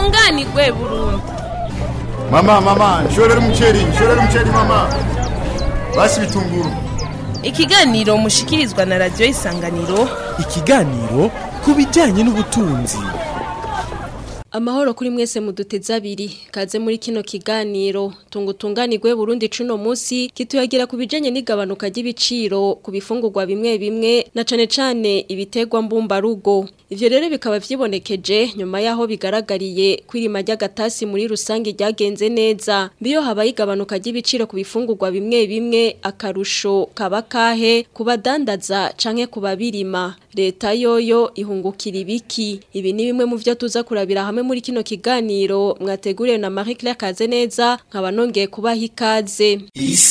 tunganirwe burundu mama mama nshorera umuceri nshorera umuceri mama basi bitunguru ikiganiro mushikirizwa na radiyo isanganiro ikiganiro ku bijyanye n'ubutunzi Amahoro kuri mwese muduteze abiri kaze muri kino kiganiro tungutunganirwe Burundi cuno musi kituyagira ku bijanye n'igabanuka ry'ibiciro ku bifungurwa bimwe bimwe na cane cane ibitegwa mbumba rugo ivyo rero bikaba vyibonekeje nyuma yaho bigaragariye kwirima ry'agatasi muri rusangi ryagenze neza biyo habaye igabanuka ry'ibiciro ku bifungurwa bimwe bimwe akarusho kaba kahe kubadandaza canke kubabirima leta yoyo ihungukira ibiki ibi ni bimwe mu vyo tuza kurabira hamwe muri kino kiganiro mwateguriwe na Marie Claire Kazeneza nkaba nongeye kubaha ikaze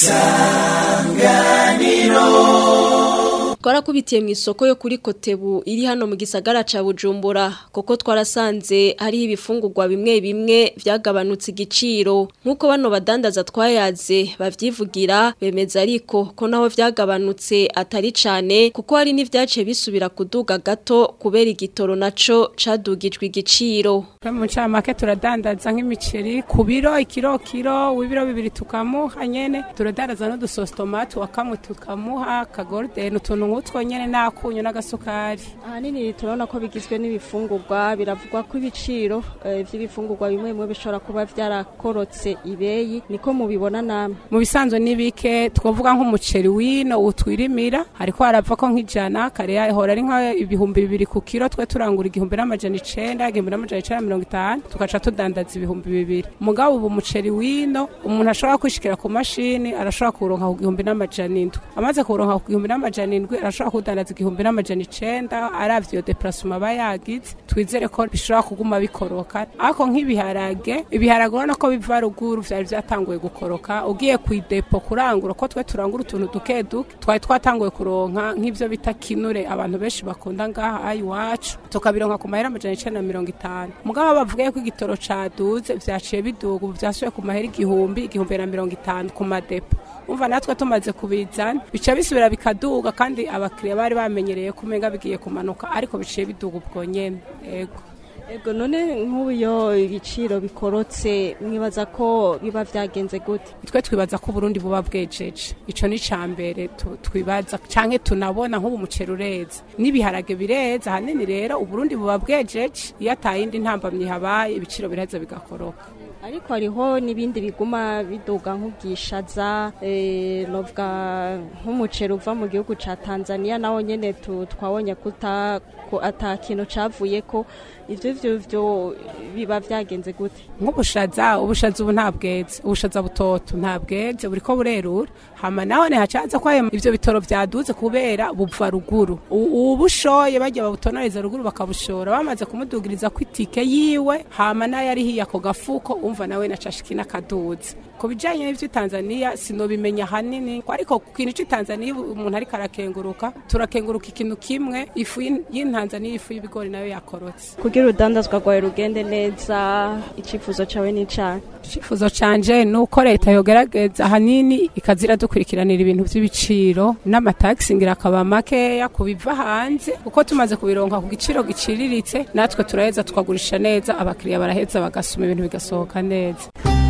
Twarakubitiye mu isoko yo kuri Kotebu iri hano mu gisagara ca Bujumbura koko twarasanze hariho ibifungurwa bimwe bimwe vyagabanutse igiciro nkuko bano badandaza twayaze bavyivugira bemeza ariko ko naho vyagabanutse atari cane kuko hari n'ivyace bisubira kuduga gato kubera igitoro naco cadugijwe igiciro mu ncamake turadandaza nk'imiceri ku biro ikiro kiro w'ibiro bibiri tukamuha nyene turadandaza n'udusositomati wa kamwe tukamuha kagorudeni utuntu nk'utwo nyene n'akunyu n'agasukari ahanini turabona ko bigizwe n'ibifungurwa biravugwa ko ibiciro eh, vy'ibifungurwa bimwe bimwe bishobora kuba vyarakorotse ibeyi niko mubibona namwe mu bisanzwe n'ibike twavuga nk'umuceri wino utwirimira hariko harava ko nk'ijana kare yahora ari nk'ibihumbi bibiri ku kiro twe turangura igihumbi n'amajana icenda igihumbi n'amajana icenda na mirongo itanu tugaca tudandaza ibihumbi bibiri mugabo ubu umuceri wino umuntu ashobora kwishikira ku mashini arashobora kuwuronka ku gihumbi n'amajana indwi amaze kuwuronka ku gihumbi n'amajana indwi arashobora kuwudandaza igihumbi n'amajana icenda aravye iyo deparasoma aba yagize twizere ko bishobora kuguma bikoroka ariko nk'ibiharage ibiharage urabona ko biva ruguru vyari vyatanguye gukoroka ugiye kw'idepo kurangura ko twe turangura utuntu duke duke twari twatanguye kuronka nk'ivyo bita kinure abantu benshi bakunda ngaha iwacu tukabironka ku mahera amajana icenda na mirongo itanu mugabo bavugaye ko igitoro caduze vyaciye biduga ubu vyasubiye ku mahera igihumbi igihumbi na mirongo itanu ku madepo umva natwe tumaze kubizana bica bisubira bikaduga kandi abakiriya bari bamenyereye ko umenga bigiye kumanuka ariko biciye biduga ubwo nyene ego ego none nk'ubu iyo ibiciro bikorotse mwibaza ko biba vyagenze gute twe twibaza ko Burundi buba bwejeje ico ni cambere twibaza canke tunabona nk'ubu umuceri ureza n'ibiharage bireza hanini rero uburundi buba bwejeje iyo atayindi ntambamyi habaye ibiciro biraheza bigakoroka ariko hariho n'ibindi biguma biduga nk'ubwishaza eh, novuga nk'umuceri uva mu gihugu ca Tanzania nawo nyene twabonye kuta ko ata kintu cavuye ko ivyo vyo vyo biba vyagenze gute nk'ubushaza ubushaza ubu nta bweze ubushaza butoto nta bweze buriko burerura hama naho ne hacaza ko ivyo bitoro vyaduze kubera buva ruguru ubushoye bajya babutonoreza ruguru bakabushora bamaze kumudugiriza ku itike yiwe hama nayo ari hiya ako gafuko umva nawe nacashiki n'akaduze ku bijanye n'ivyo Tanzania sinobimenya hanini ariko ku kintu cy'i Tanzania umuntu ariko arakenguruka turakenguruka ikintu kimwe ifu y'intanzania ifu y'ibigori nayo yakorotse kugira urudandazwa rwawe rugende neza icifuzo cawe n'icana icifuzo canje ni uko leta yogerageza ahanini ikazira dukurikiranira ibintu vy'ibiciro n'amatagisi ngira akaba makeya kubiva hanze kuko tumaze kubironka ku giciro giciriritse natwe turaheza tukagurisha neza abakiriya baraheza bagasoma ibintu bigasohoka neza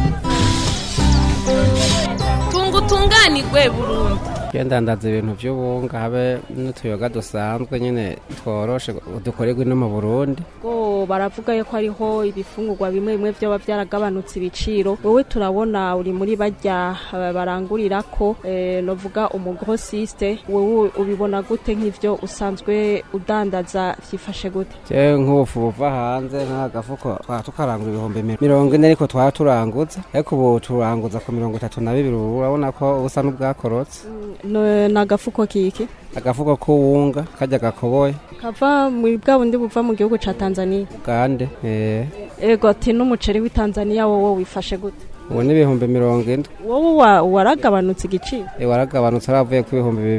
tungutunganirwe burundu ndandaza ibintu by'ubunga habe n'utuyoga dusanzwe nyine tworoshe dukorerwa ino mu burundi ngo baravuga yuko hariho ibifungurwa bimwe bimwe byoba byaragabanutse ibiciro wowe turabona uri muri bajya barangurira ko novuga umugrosiste wowe ubibona gute nk'ivyo usanzwe udandaza vyifashe gute jewe nk'ubufu buva hanze nk'agafuko twaba tukarangura ibihumbi mirongo ine ariko twaba turanguza ariko ubu turanguza ku mirongo itatu na bibiri ubu urabona ko busa n'ubwakorotse ni agafuko kiki agafuko k'uwunga kajya gakoboye kava muri bwa bundi buva mu gihugu ca Tanzania Ugande eh ego ati n'umuceri w'i Tanzania wowe wifashe gute ubu ni ibihumbi mirongo indwi wowe waragabanutse igiciro waragabanutse aravuye ku ibihumbi bibiri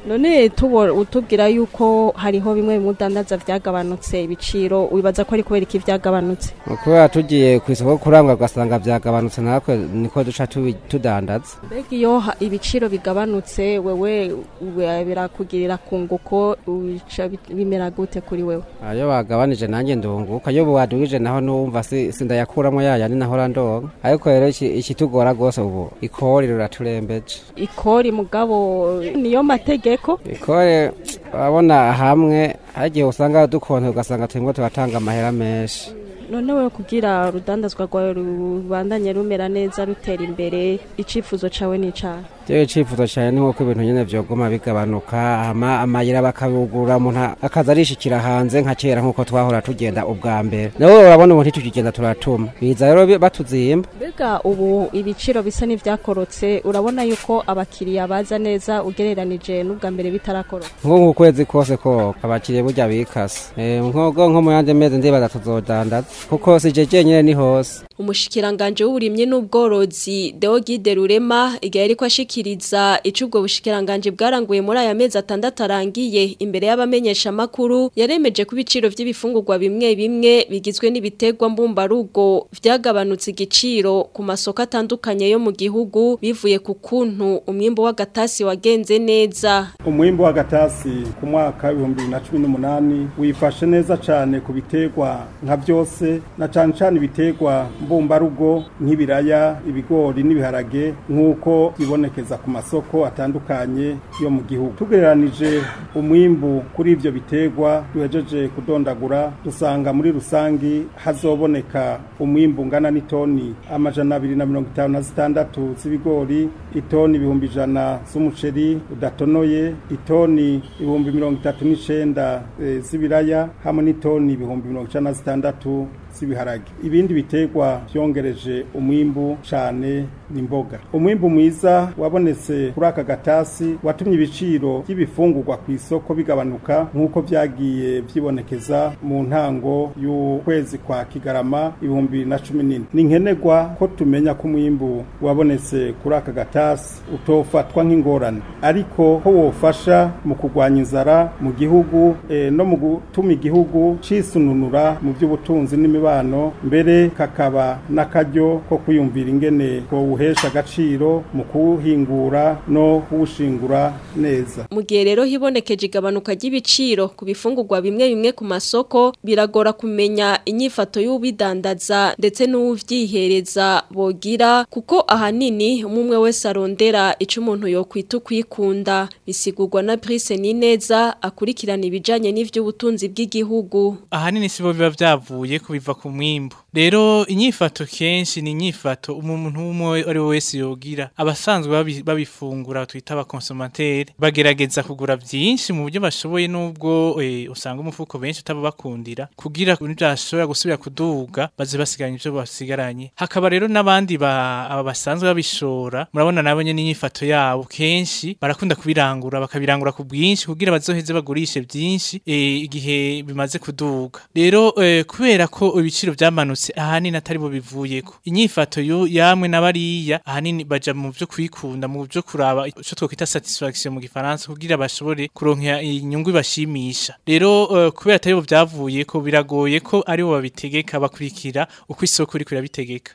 none tubo utubwira yuko hariho bimwe bimudandaza vyagabanutse ibiciro wibaza ko ari kubera iki vyagabanutse kubera tugiye ku isoko kurangwa ugasanga byagabanutse natwe niko duca tubi- tudandaza mbega iyo ha- ibiciro bigabanutse wewe we- birakugirira kunguko uca bi- bimera gute kuri wewe iyo bagabanije nanjye ndunguka iyo buwadugije naho numva si- sindayakuramo yayandi nahora ndonka ariko rero iki- ikitugora rwose ubu ikori riraturembeje ikori mugabo niyo mategeko ikore urabona hamwe hari igihe usanga dukonte ugasanga turimo turatanga amahera menshi none wewe kugira urudandazwa rwawe rubandanye rumera neza rutera imbere icifuzo cawe ni icahe Jewe icifuzo cyane ni nk'uko ibintu nyene vyoguma bigabanuka hama amayira bakabugura umuntu akaza arishikira hanze nka kera nk'uko twahora tugenda ubwa mbere nabo urabona ubu ntitugigenda turatuma biza rero bi- batuzimba mbega ubu ibiciro bisa n'ivyakorotse urabona yuko abakiriya baza neza ugereranije n'ubwa mbere bitarakoroka nko mu kwezi kose ko abakiriya burya bikase Eh, nkogo nko mu yandi mezi ndibaza tuzodandaza kuko si je jenyene ni hose umushikiranganje w'uburimyi n'ubworozi Deogide Rurema igihe ariko ashikiriza ico ubwo bushikiranganje bwaranguye muri aya mezi atandatu arangiye imbere y'abamenyesha makuru yaremeje ku biciro vy'ibifungurwa bimwe bimwe bigizwe n'ibitegwa mbumbarugo vyagabanutse igiciro ku masoko atandukanye yo mu gihugu bivuye ku kuntu umwimbo w'agatasi wagenze neza umwimbo w'agatasi ku mwaka w'ibihumbi bibiri na cumi n'umunani wifashe neza cyane ku biterwa nka byose na cyane cyane ibiterwa mbumbarugo nk'ibiraya ibigori n'ibiharage nk'uko bibonekeza ku masoko atandukanye yo mu gihugu tugereranije umwimbu kuri ibyo biterwa duhejeje kudondagura dusanga muri rusangi hazoboneka umwimbu ungana n'itoni amajana abiri na mirongo itanu na zitandatu z'ibigori itoni ibihumbi ijana z'umuceri udatonoye itoni ibihumbi mirongo itatu n'icenda eh, z'ibiraya hamwe n'itoni ibihumbi mirongo icenda na zitandatu z'ibiharage ibindi biterwa vyongereje umwimbu cane n'imboga umwimbu mwiza wabonetse kuri aka gatasi watumye ibiciro by'ibifungurwa ku isoko bigabanuka nk'uko vyagiye vyibonekeza mu ntango y'ukwezi kwa kigarama ibihumbi bibiri na cumi n'ine ni nkenerwa ko tumenya ko umwimbu wabonetse kuri aka gatasi utofatwa nk'ingorane ariko ko wofasha mu kurwanya inzara mu gihugu eh, no mu gutuma igihugu cisununura mu by'ubutunzi n'imibano mbere kakaba n'akaryo ko kwiyumvira ingene kowuhesha agaciro mu kuwuhingura no kuwushingura neza mu gihe rero hibonekeje igabanuka ry'ibiciro ku bifungurwa bimwe bimwe ku masoko biragora kumenya inyifato y'ubidandaza ndetse n'uwuvyihereza bogira kuko ahanini umwe wese arondera ico umuntu yokwita kwikunda bisigurwa na Brice Nineza akurikirana ibijanye n'ivy'ubutunzi bw'igihugu ahanini sibo biba vyavuye kubiva ku mwimbu rero inyifato kenshi ni inyifato umuntu umwe ari we wese yogira abasanzwe babi- babifungura twita abakonsomateri bagerageza kugura vyinshi mu buryo bashoboye nubwo eh, usanga umufuko benshi utaba bakundira kugira ntibyashobora gusubira kuduga baze basiganya ivyo basigaranye hakaba rero n'abandi ba aba basanzwe babishora murabona nabo nyene inyifato yabo kenshi barakunda kubirangura bakabirangura ku bwinshi kugira bazoheze bagurishe byinshi eh, igihe bimaze kuduga rero eh, kubera ko ibiciro vyamanutse ahanini atari bo bivuyeko inyifato yo yamwe n'abariya ahanini baja mu byo kwikunda mu byo kuraba ico twokwita satisfaction mu gifaransa kugira bashobore kuronka inyungu ibashimisha rero eh, kubera atari bo vyavuyeko biragoye ko ari bo babitegeka bakurikira uko isoko riko irabitegeka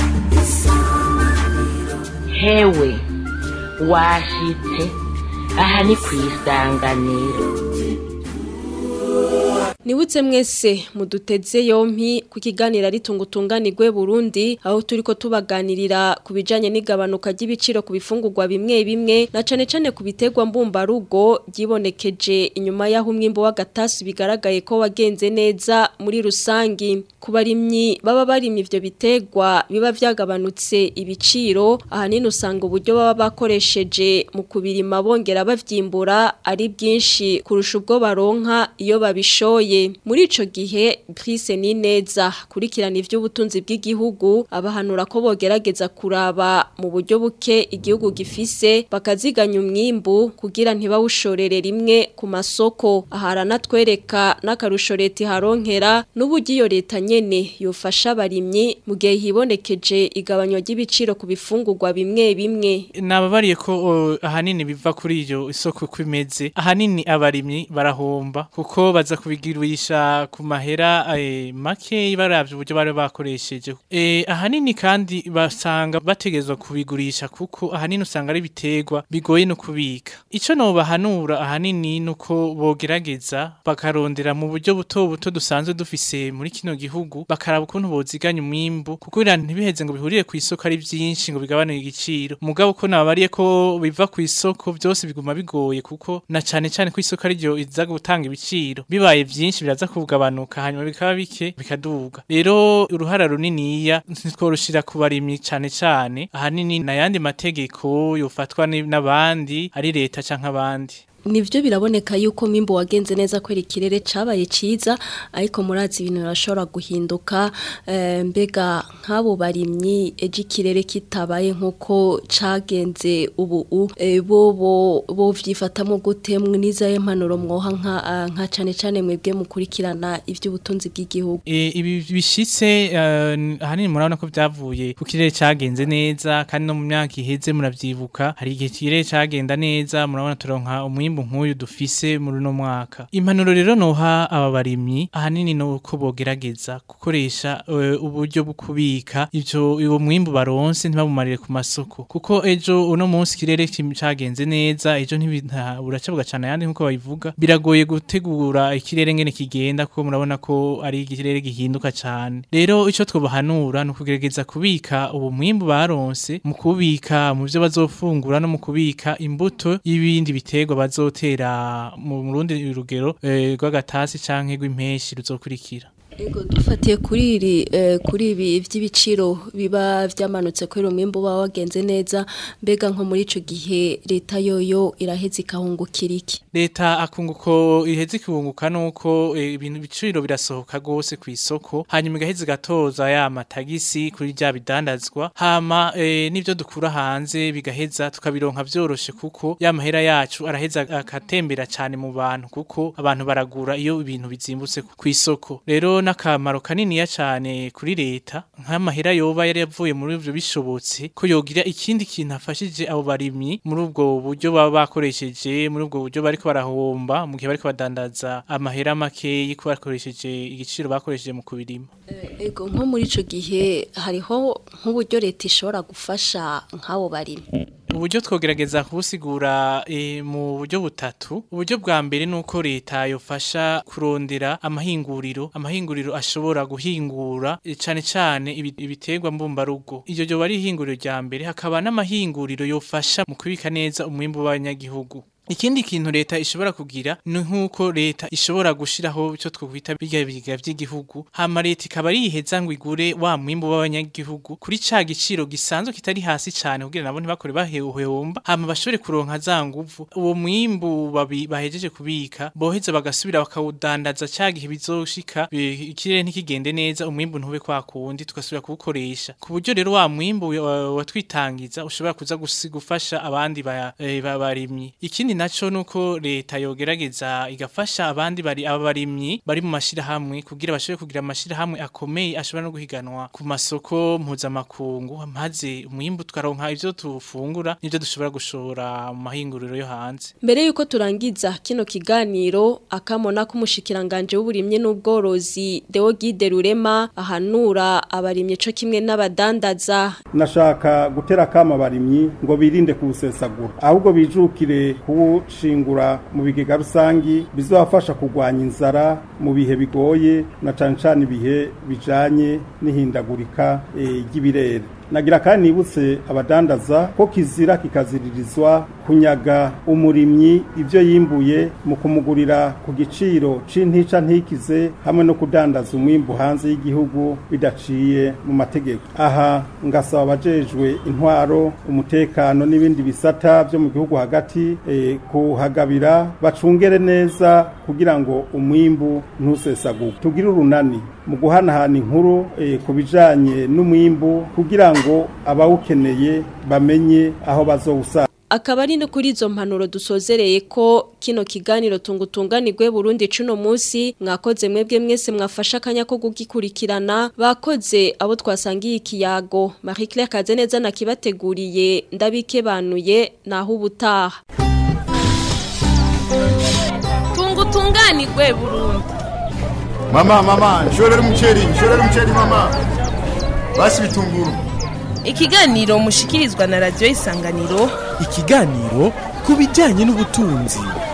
hewe washitse aha ni ku isanganiro Niwutse mwese muduteze yompi ku kiganiro ari tungutunganirwe Burundi aho turiko tubaganirira ku bijanye n'igabanuka ry'ibiciro ku bifungurwa bimwe bimwe na cane cane ku biterwa mbumbarugo gibonekeje inyuma y'aho umwimbo w'agatasi bigaragaye ko wagenze neza muri rusangi ku barimyi baba barimye ivyo biterwa biba vyagabanutse ibiciro ahanini usanga uburyo baba bakoresheje mu kubirima bongera bavyimbura ari bwinshi kurusha ubwo baronka iyo babishoye bikomeye muri ico gihe Brice Nineza kurikirana ivy'ubutunzi bw'igihugu abahanura ko bogerageza kuraba mu buryo buke igihugu gifise bakaziganya umwimbu kugira ntibawushorere rimwe ku masoko aharana twereka n'akarusho leta iharonkera n'uburyo iyo leta nyene yofasha abarimyi mu gihe hibonekeje igabanywa ry'ibiciro ku bifungurwa bimwe bimwe nababariye ko o, ahanini biva kuri iyo isoko uko imeze ahanini abarimyi barahomba kuko baza kubigurisha ku mahera eh, make baravye uburyo bari bakoresheje eh, ahanini kandi basanga bategezwa kubigurisha kuko ahanini usanga ari biterwa bigoye no kubika ico no bahanura ahanini nuko bogerageza bakarondera mu buryo buto buto dusanzwe dufise muri kino gihugu bakaraba ukuntu boziganya umwimbu kuko bira ntibiheze ngo bihurire ku isoko ari byinshi ngo bigabanuke igiciro mugabo ko nababariye ko biva ku isoko byose biguma bigoye kuko na cane cane ku isoko ari ryo iza gutanga ibiciro bibaye byinshi biraza kugabanuka hanyuma bikaba bike bikaduga rero uruhara runiniya ntitworushira ku barimyi cane cane ahanini n'ayandi mategeko yofatwa ni- n'abandi ari leta canke abandi Nivyo biraboneka yuko mwimbo wagenze neza kwera ikirere cabaye ciza ariko murazi ibintu birashobora guhinduka eh, mbega nk'abo barimyi ejo ikirere kitabaye nkuko cagenze ubu u eh, bo bo bo vyifatamo gute mwiza impanuro mwoha nka ah, nka cane cane mwebwe mukurikirana ivy'ubutunzi bw'igihugu E, ibi bishitse eh, ahanini murabona ko byavuye ku kirere cagenze neza kandi no mu myaka iheze muravyibuka hari igihe ikirere cagenda neza murabona turonka umwimbu nk'uyu dufise muri uno mwaka impanuro rero noha aba barimyi ahanini no uko bogerageza gukoresha eh, uburyo bwo kubika ivyo uwo mwimbu baronse ntibabumarire ku masoko kuko ejo uno munsi ikirere kim- cagenze neza ejo ntibinta buracabuga cane ayandi nkuko babivuga biragoye gutegura ikirere ngene kigenda kuko murabona ko ari ikirere gihinduka cane rero ico twobahanura ni ukugerageza kubika ubu mwimbu baronse mu kubika mu vyo bazofungura no mu kubika imbuto y'ibindi biterwa bazotera mu rundi rugero eh, rw'agatasi canke rw'impeshi ruzokurikira Ego dufatiye kuri iri eh, kuri ibi vy'ibiciro biba vyamanutse kuri umwimbo wa wagenze neza mbega nko muri ico gihe leta yoyo iraheze ikahungukira iki leta akunguko iheze ikibunguka nuko eh, ibintu biciro birasohoka gose ku isoko hanyuma igaheze gatoza ya matagisi kuri rya bidandazwa hama eh, n'ivyo dukura hanze bigaheza tukabironka vyoroshe kuko ya mahera yacu araheza akatembera cane mu bantu kuko abantu baragura iyo ibintu bizimbutse ku isoko rero n'akamaro kaniniya cane kuri leta nk'amahera yoba yari yavuye muri ivyo bishobotse ko yogira ikindi kintu afashije abo barimyi muri ubwo buryo baba bakoresheje muri ubwo buryo bariko barahomba mu gihe bariko badandaza amahera makeyi ko bakoresheje igiciro bakoresheje mu kubirima Ego nko muri ico gihe hariho nk'uburyo leta ishobora gufasha nk'abo barimyi uburyo twogerageza kubusigura e, mu buryo butatu uburyo bwa mbere nuko leta yofasha kurondera amahinguriro amahinguriro ashobora guhingura e, cane cane ibi- ibiterwa mbumbarugo iryo ryo bari ihinguriro rya mbere hakaba n'amahinguriro yofasha mu kubika neza umwimbu w'abanyagihugu Ikindi kintu leta ishobora kugira ni nkuko leta ishobora gushiraho icyo twokwita biga biga vy'igihugu hama leta ikaba yiheza ngo igure wa mwimbu w'abanyagihugu kuri ca giciro gisanzwe kitari hasi cane kugira nabo ntibakore bahehomba hama bashobore kuronka za nguvu uwo mwimbu babi- bahejeje kubika boheza bagasubira bakawudandaza ca gihe bizoshika bi- ikirere ntikigende neza umwimbu ntube kwa kundi tugasubira kuwukoresha ku buryo rero wa mwimbu wa- watwitangiza ushobora kuza gusi- gufasha abandi ba- eh, ba- barimyi ikindi naco nuko leta yogerageza igafasha abandi bari abarimyi bari mu mashirahamwe kugira bashobore kugira amashirahamwe akomeye ashobora no guhiganwa ku masoko mpuzamakungu maze umwimbu tukaronka ivyo tufungura n'ivyo dushobora gushora mu mahinguriro yo hanze Mbere yuko turangiza kino kiganiro akamona k'umushikiranganje w'uburimye n'ubworozi Deo Guide Rurema ahanura abarimye co kimwe n'abadandaza nashaka gutera kama abarimyi ngo birinde kuwusesagura ahubwo bijukire kuwushingura mu bigega rusangi bizobafasha kurwanya inzara mu bihe bigoye na cane cane ibihe bijanye n'ihindagurika eh, ry'ibirere nagira kandi nibutse abadandaza ko kizira kikaziririzwa kunyaga umurimyi ibyo yimbuye mu kumugurira ku giciro c'intica ntikize hamwe no kudandaza umwimbu hanze y'igihugu bidaciye mu mategeko aha ngasaba abajejwe intwaro umutekano n'ibindi bisata byo mu gihugu hagati eh, kuhagabira bacungere neza kugira ngo umwimbu ntusesaguke tugire urunani mu guhanahana inkuru eh, ku bijanye n'umwimbu kugira ngo abawukeneye bamenye aho bazowusanga akaba ari no kuri izo mpanuro dusozereye ko kino kiganiro tungutunganirwe Burundi cuno munsi mwakoze mwebwe mwese mwafasha akanya ko gugikurikirana bakoze abo twasangiye ikiyago Marie Claire Kazeneza nakibateguriye ndabikebanuye naho ubutaha tungutunganirwe Burundi mama mama nshorera umuceri nshorera umuceri mama basi bitunguru ikiganiro mushikirizwa na radio isanganiro ikiganiro ku bijyanye n'ubutunzi